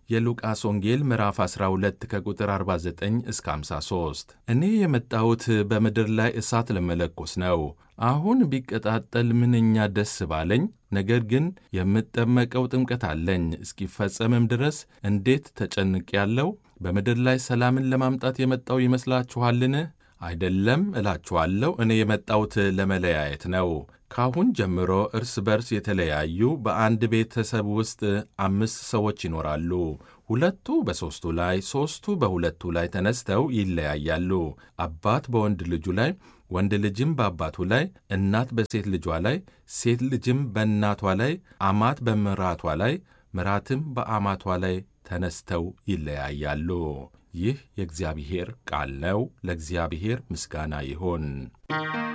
የሉቃስ ወንጌል ምዕራፍ 12 ከቁጥር 49 እስከ 53። እኔ የመጣሁት በምድር ላይ እሳት ለመለኮስ ነው። አሁን ቢቀጣጠል ምንኛ ደስ ባለኝ። ነገር ግን የምጠመቀው ጥምቀት አለኝ፣ እስኪፈጸምም ድረስ እንዴት ተጨንቄያለሁ። በምድር ላይ ሰላምን ለማምጣት የመጣው ይመስላችኋልን? አይደለም እላችኋለሁ። እኔ የመጣሁት ለመለያየት ነው። ካሁን ጀምሮ እርስ በርስ የተለያዩ በአንድ ቤተሰብ ውስጥ አምስት ሰዎች ይኖራሉ። ሁለቱ በሦስቱ ላይ፣ ሦስቱ በሁለቱ ላይ ተነስተው ይለያያሉ። አባት በወንድ ልጁ ላይ፣ ወንድ ልጅም በአባቱ ላይ፣ እናት በሴት ልጇ ላይ፣ ሴት ልጅም በእናቷ ላይ፣ አማት በምራቷ ላይ፣ ምራትም በአማቷ ላይ ተነስተው ይለያያሉ። ይህ የእግዚአብሔር ቃል ነው። ለእግዚአብሔር ምስጋና ይሁን።